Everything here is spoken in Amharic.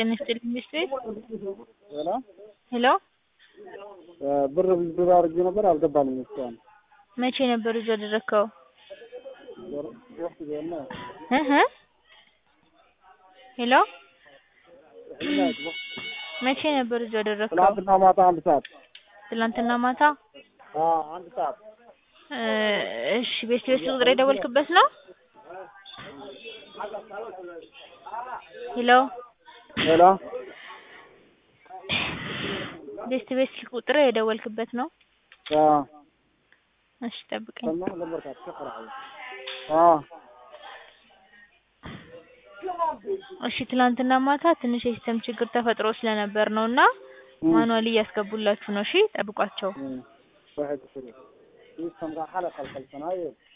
ጤና ይስጥልኝ ሚስት ቤት ሄሎ ሄሎ ብር ብር አድርጌ ነበር አልገባልኝ እስካሁን። መቼ ነበር እጁ ያደረግከው? ሶስት ጊዜ ነው። እህ ሄሎ መቼ ነበር እጁ ያደረግከው? ትናንትና ማታ አንድ ሰዓት ትላንትና ማታ። አ አንድ ሰዓት እ እሺ ቤት ቤት ቁጥር የደወልክበት ነው? ሄሎ ሄሎ ቤት ቤት ስልክ ቁጥር የደወልክበት ነው? አ እሺ ጠብቀኝ። ሰማሁ ለበርካት ከፈራሁ አ እሺ ትላንትና ማታ ትንሽ የሲስተም ችግር ተፈጥሮ ስለነበር ነው እና ማኑዋሊ እያስገቡላችሁ ነው። እሺ ጠብቋቸው። واحد صفر يسمى حلقة الخلفناية